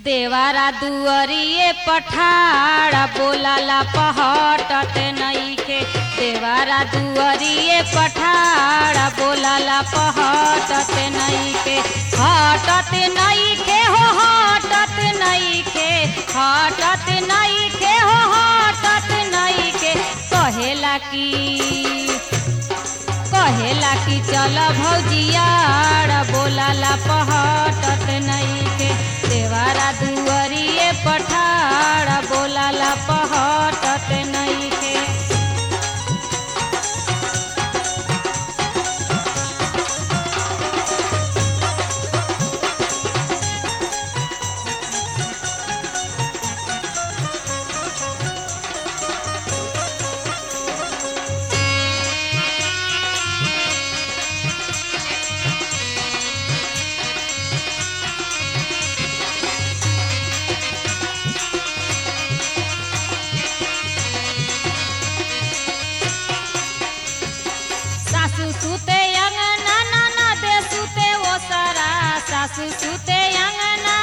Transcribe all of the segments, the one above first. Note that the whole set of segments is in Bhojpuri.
देवारा दुअरिए पठाड़ा बोलाला पहटत नईखे देवारा दुअरिए पठाड़ा बोलाला पहटत नईखे हटत नईखे हो हटत नईखे हटत नईखे हो हटत नईखे कहेला की कहेला कि चल भौजियाड़ बोलाला पहटत नईखे देवारा दुअरिए पठाड़ बोलाला पहटत नईखे सासू सुते अंगना नाना दे सुते ओ सारा सासू सुते अंगना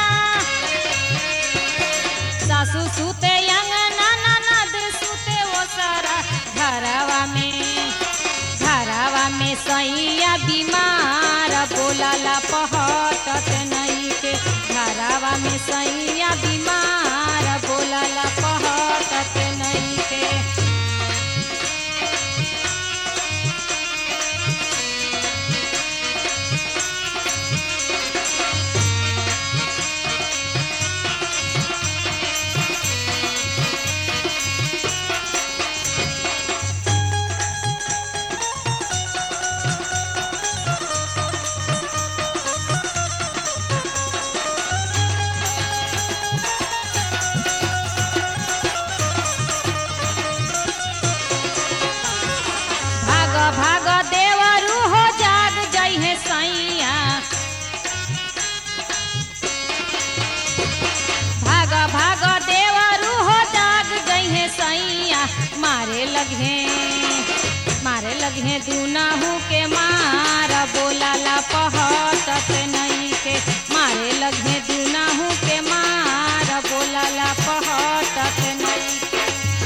सासू सुते अंगना नाना दे सुते ओ सारा घरवा में घरवा में सैया बीमार बोलाला पहटत नहीं के घरवा में सैया बीमार बोलाला पहटत नहीं के भाग भाग देवरू हो जाग जइहे सैया भाग भाग देवरू हो जाग जइहे सैया मारे लगे मारे लगे दुनाहू के मार बोलाला पहटत नहीं के मारे लगे दुनाहू के मार बोलाला पहटत नहीं के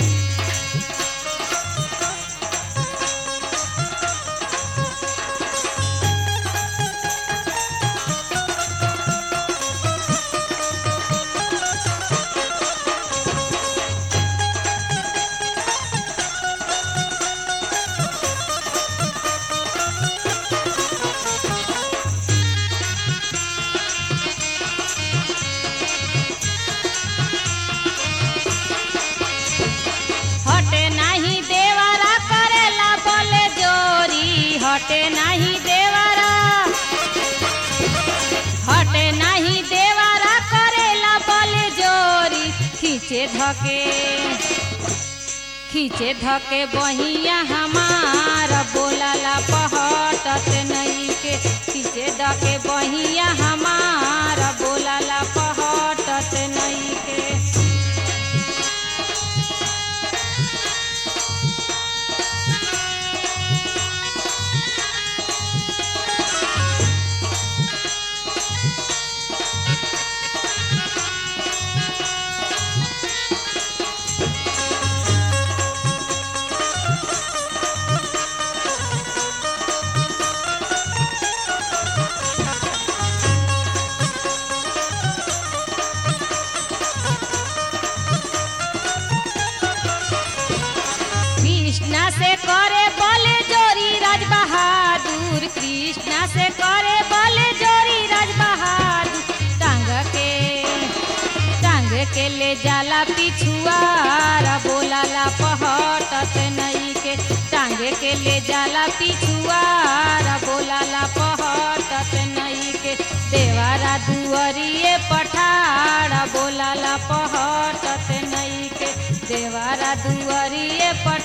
हटे नाही देवारा करेला बोले जोरी हटे नाही देवारा हटे नाही देवारा करेला बोले जोरी खींचे धके खींचे धके बहिया हमार बोलाला पहटत नहीं के खींचे धके बहिया हमार बोलाला पहटत नहीं के कृष्णा से करे बोले जोरी राज बहादुर कृष्णा से करे बोले जोरी राज बहादुर टांग के टांग के ले जाला पिछुआरा बोलाला पहटत नहीं के टांग के ले जाला पिछुआरा बोलाला पहटत नहीं के देवारा दुअरिए पठारा बोलाला पहटत नहीं के देवारा दुअरिए पठारा